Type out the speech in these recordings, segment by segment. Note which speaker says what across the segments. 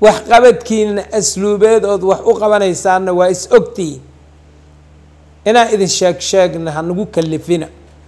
Speaker 1: waxqabadkiina asluubeed ood wax u qabanaysaanna waa is ogtihiin inaan idin sheeg sheegna hanagu kalifina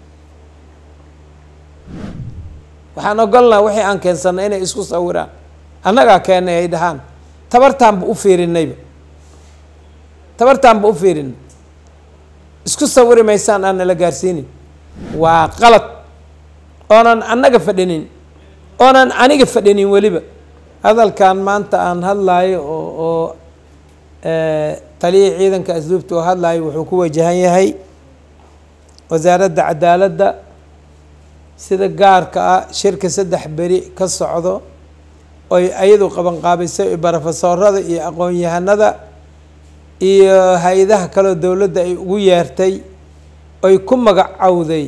Speaker 1: waxaan ogolnaa wixii aan keensannay inay isku sawiraan annagaa keennay ay dhahaan tabartaanba u fiirinayba tabartaanba u fiirinay isku sawiri maysaan aan nala gaarsiinin waa qalad oonan annaga fadhinin oonan aniga fadhinin weliba hadalkan maanta aan hadlaayo oo oo taliyii ciidanka asluubta oo hadlaayo wuxuu ku wajahan yahay wasaaradda cadaaladda sida gaarka ah shirka saddex beri ka socdo oy ayadu qabanqaabisay barofesoorada iyo aqoon-yahanada iyo hay-adaha kaleo dowladda ay ugu yeertay oy ku magacowday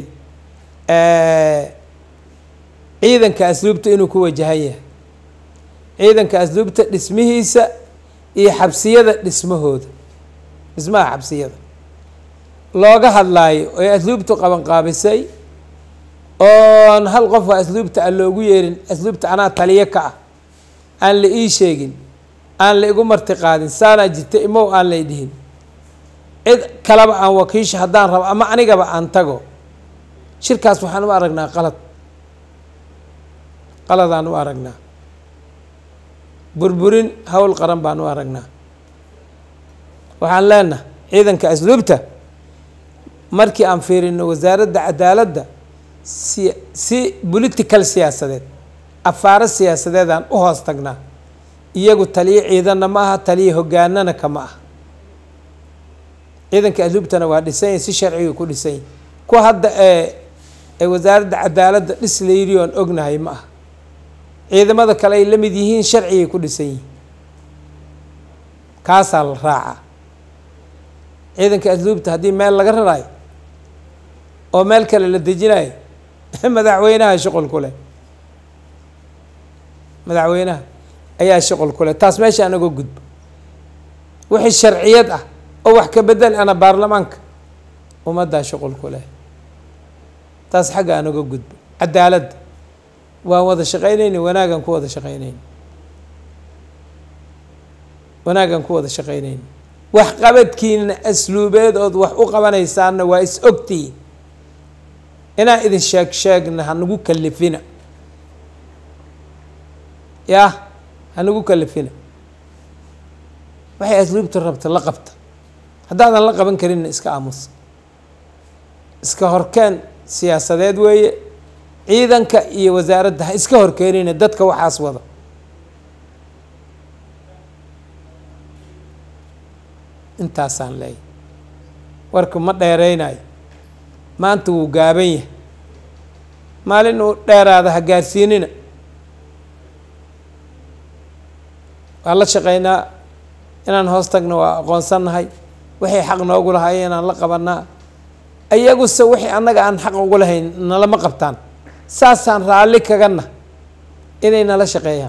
Speaker 1: ciidanka asluubta inuu ku wajahan yahay ciidanka asluubta dhismihiisa iyo xabsiyada dhismahooda dhismaha xabsiyada looga hadlaayo oy asluubtu qabanqaabisay oon hal qofka asluubta aan loogu yeerin asluubta anaa taliyo ka ah aan la ii sheegin aan la igu marti qaadin saanaa jirta imow aan lay dhihin cid kaleba aan wakiisha haddaan rabo ama anigaba aan tago shirkaas waxaan u aragnaa qalad qaladaan u aragnaa burburin howl qaran baan u aragnaa waxaan leenaha ciidanka asluubta markii aan fiirino wasaaradda cadaaladda si si political siyaasadeed afaaro siyaasadeedaan u hoos tagnaa iyagu taliyo ciidanna ma aha taliyo hogaanana kama ah ciidanka asluubtana waa dhisanya si sharciga ku dhisanya kuwa hadda ee ee wasaaradda cadaaladda dhis la yidhi oon ognahay ma ah ciidamada kale ay la mid yihiin sharcigay ku dhisan yihiin kaasaa la raacaa ciidanka asluubta haddii meel laga raraayo oo meel kale la dejinayo madaxweynaha shuqul ku leh madaxweynaha ayaa shuqul ku leh taas meesha anaga gudbo wixii sharciyad ah oo wax ka bedel ana baarlamaanka ummaddaa shuqul ku leh taas xagga anaga gudbo cadaaladda waan wada shaqaynayna wanaagaan ku wada shaqaynayna wanaagaan ku wada shaqaynayna waxqabadkiina asluubeed ood wax u qabanaysaanna waa is ogtihiin inaan idin sheeg sheegna hanagu kalifina yah hanagu kalifina waxay asluubta rabta la qabta haddaadan la qaban karinna iska aamusa iska horkeen siyaasadeed weeye ciidanka iyo wasaaradda ha iska horkeenina dadka waxaas wada intaasaan leeyahy warka ma dheereynayo maanta wuu gaaban yahay maalin uu dheeraada ha gaarsiinina waa la shaqeynaa inaan hoos tagna waa aqoonsannahay waxay xaq noogu lahaayeen inaan la qabanaa iyaguse wixii annaga aan xaq ugu lahayn nalama qabtaan saasaan raalli kagana inay nala shaqeeyaan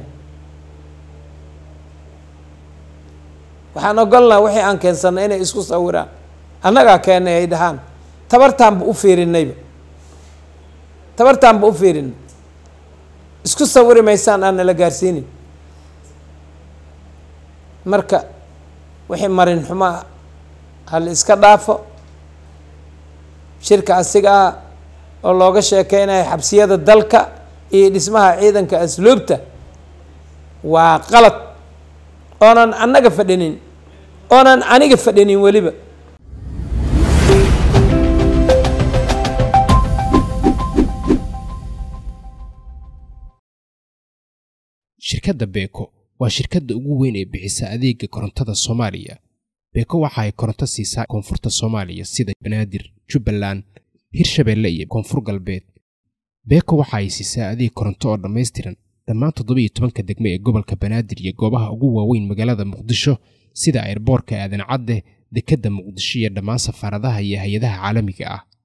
Speaker 1: waxaan ogolnaa wixii aan keensannay inay isku sawiraan annagaa keennay ay dhahaan tabartaanba u fiirinayba tabartaanba u fiirinay isku sawiri maysaan aan nala gaarsiinin marka wixii marin xumaa hal iska dhaafo shirka asiga ah oo looga sheekeynayo xabsiyada dalka iyo dhismaha ciidanka asluubta waa qalad oonan annaga fadhinin oonan aniga fadhinin weliba
Speaker 2: shirkadda beeko waa shirkadda ugu weyn ee bixisa adeega korontada soomaaliya beeko waxa ay koronto siisaa koonfurta soomaaliya sida banaadir jubbaland hirshabeelle iyo koonfur galbeed beeko waxa ay siisaa adeeg koronto oo dhammaystiran dhammaan toddobiiyo tobanka degme ee gobolka banaadir iyo goobaha ugu waaweyn magaalada muqdisho sida airboorka aadan cadde dekedda muqdisho iyo dhammaan safaaradaha iyo hay-adaha caalamiga ah